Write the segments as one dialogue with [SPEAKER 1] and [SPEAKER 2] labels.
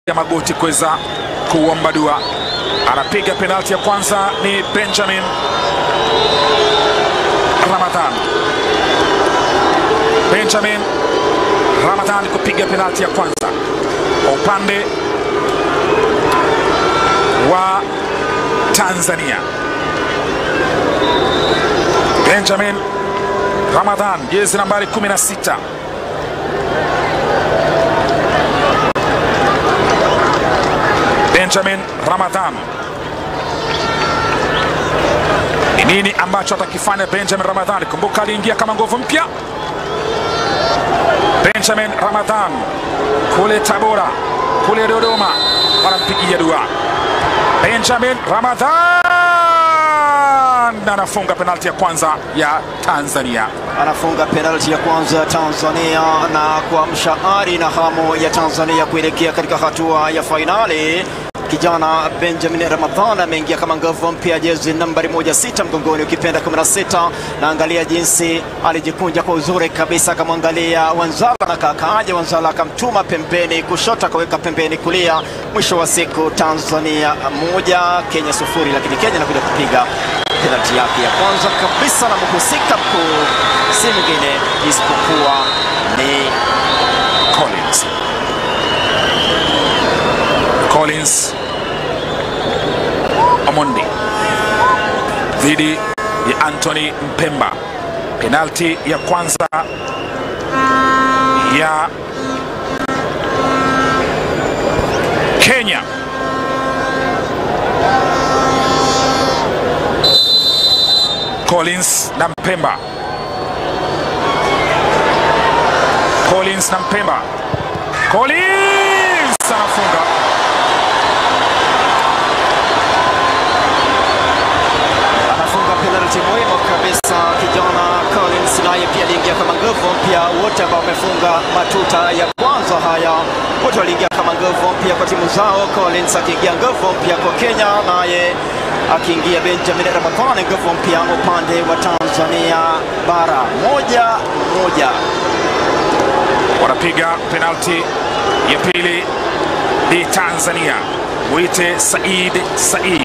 [SPEAKER 1] ya magoti kuweza kuomba dua. Anapiga penalti ya kwanza ni Benjamin Ramadhan. Benjamin Ramadhan kupiga penalti ya kwanza kwa upande wa Tanzania. Benjamin Ramadhan, jezi nambari 16. Benjamin Ramadhan. Ni nini ambacho atakifanya Benjamin Ramadhan? Kumbuka aliingia kama nguvu mpya. Benjamin Ramadhan kule Tabora, kule Dodoma wanampigia dua. Benjamin Ramadhan anafunga penalti ya kwanza ya Tanzania.
[SPEAKER 2] anafunga penalti ya kwanza ya Tanzania na kuamsha ari na hamu ya Tanzania kuelekea katika hatua ya fainali. Kijana Benjamin Ramadhan ameingia kama nguvu mpya, jezi nambari moja sita mgongoni, ukipenda 16 na angalia jinsi alijikunja kwa uzuri kabisa, akamwangalia Wanzala na kakaaja Wanzala akamtuma pembeni kushoto, akaweka pembeni kulia. Mwisho wa siku Tanzania moja Kenya sufuri, lakini Kenya inakuja kupiga penalti yake ya kwanza kabisa, na mhusika mkuu si mwingine isipokuwa ni
[SPEAKER 1] Collins. Collins Omondi dhidi ya Anthony Mpemba. Penalti ya kwanza ya Kenya. Collins na Mpemba. Collins na Mpemba. Collins anafunga.
[SPEAKER 2] anafunga penalti muhimu kabisa. Kijana Collins naye pia aliingia kama nguvu mpya. Wote ambao wamefunga matuta ya kwanza haya wote waliingia kama nguvu mpya kwa timu zao. Collins akiingia nguvu mpya kwa Kenya, naye akiingia Benjamin Ramadhani nguvu mpya upande wa Tanzania bara. Moja moja.
[SPEAKER 1] Wanapiga penalti ya pili ni Tanzania. Mwite Said Said.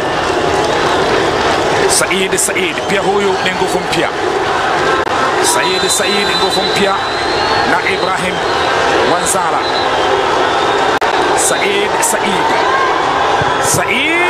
[SPEAKER 1] Said Said pia huyu ni nguvu mpya. Said Said nguvu mpya na Ibrahim Wanzala. Said Said. Said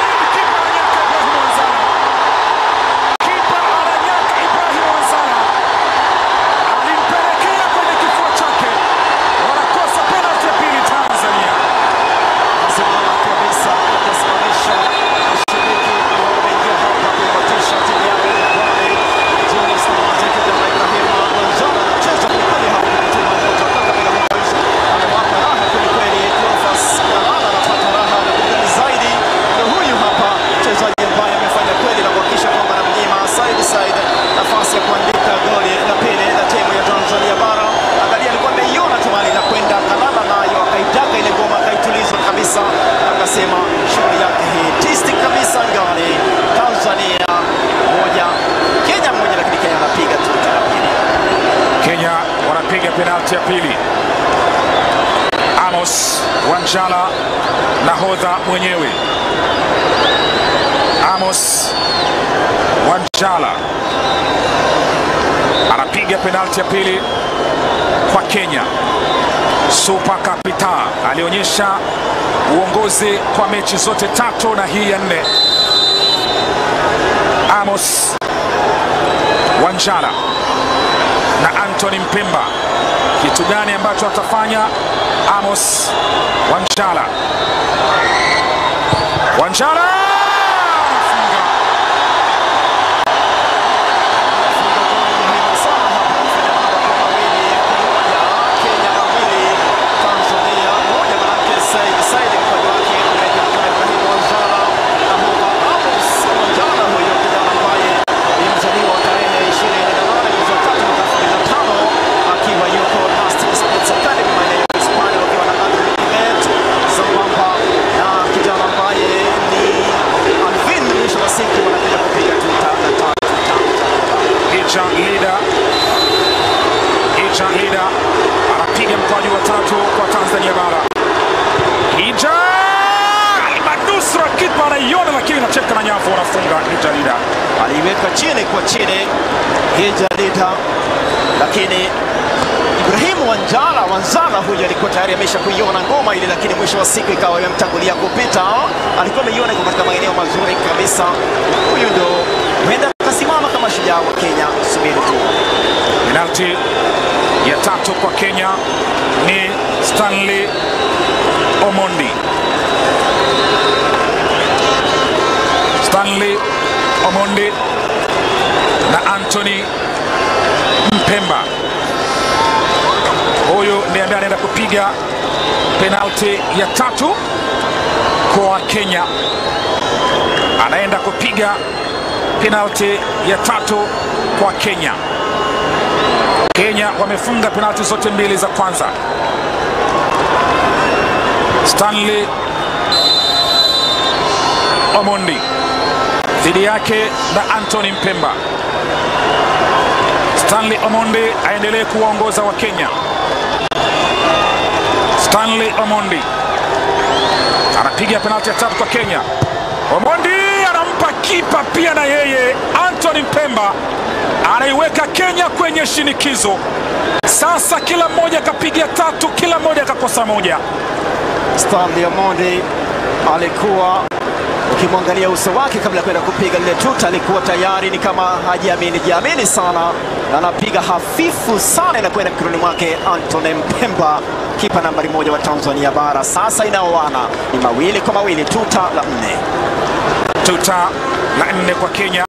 [SPEAKER 1] Kipa ananyaka Ibrahim Wanzala. Alimpelekea kwenye kifua chake. Wanakosa penalti ya pili Tanzania.
[SPEAKER 2] Simama kabisa akasimamisha mashabiki ambao wameingia hapa kuipatisha timu yao ya Pwani. Jonas Namazi kijana Ibrahim Wanzala anacheza kwelikweli hapa kwenye timu ya Moto Kakamega Boys. Amewapa raha kwelikweli. Cleophas Kalala anapata raha na burudani zaidi. Ndio huyu hapa mchezaji ambaye amefanya kweli na kuhakikisha kwamba anamnyima Said Said nafasi ya kuandika goli la pili la timu ya Tanzania bara. Angalia, alikuwa ameiona tu mali na kwenda Kalala nayo akaitaka ile ngoma akaituliza kabisa, akasema shughuli yake hii tisti kabisa ngani. Tanzania moja Kenya moja, lakini Kenya anapiga tu la pili.
[SPEAKER 1] Kenya wanapiga penalti ya pili. Amos Wanjala nahodha mwenyewe. Amos Wanjala anapiga penalti ya pili kwa Kenya. Super Capital alionyesha uongozi kwa mechi zote tatu na hii ya nne. Amos Wanjala na Anthony Mpemba. Kitu gani ambacho atafanya Amos Wanjala? Wanjala anafunga.
[SPEAKER 2] Funga goli muhimu sana hapa kufanya mambo kwa mawili kwa moja. Kenya mawili Tanzania moja, manake Said Said mkojo wake unaenda kwa Ibrahim Wanzala na huwa Amos Wanzala, huyo kijana ambaye ni mzaliwa wa tarehe 28 mwezi wa tatu mwaka 2005 akiwa yuko Nastic Sports Academy maeneo ya Hispania wakiwa na Adrian Kimet sambamba na kijana ambaye ni
[SPEAKER 1] wanacheka na nyavu, wanafunga Nijalida.
[SPEAKER 2] aliiweka chini kwa chini Hijalida, lakini Ibrahimu Wanjala Wanzala huyu alikuwa tayari amesha kuiona ngoma ile, lakini mwisho wa siku ikawa imemtangulia kupita. Alikuwa ameiona iko katika maeneo mazuri kabisa. Huyu ndo huenda akasimama kama shujaa wa Kenya. Subiri tu.
[SPEAKER 1] Penalti ya tatu kwa Kenya ni Stanley Omondi. Stanley Omondi na Anthony Mpemba. Huyu ndiye ambaye anaenda kupiga penalti ya tatu kwa Kenya, anaenda kupiga penalti ya tatu kwa Kenya. Kenya wamefunga penalti zote mbili za kwanza. Stanley Omondi dhidi yake na Anthony Mpemba. Stanley Omondi aendelee kuwaongoza wa Kenya. Stanley Omondi anapiga penalti ya tatu kwa Kenya. Omondi anampa kipa pia na yeye Anthony Mpemba anaiweka Kenya kwenye shinikizo. Sasa kila mmoja akapiga tatu, kila mmoja akakosa moja.
[SPEAKER 2] Stanley Omondi alikuwa ukimwangalia uso wake kabla ya kwenda kupiga lile tuta, alikuwa tayari ni kama hajiamini jiamini sana, na anapiga hafifu sana, inakwenda mikononi mwake Anthony Mpemba, kipa nambari moja wa Tanzania bara. Sasa inaoana ni mawili kwa mawili, tuta la nne.
[SPEAKER 1] Tuta la nne kwa Kenya.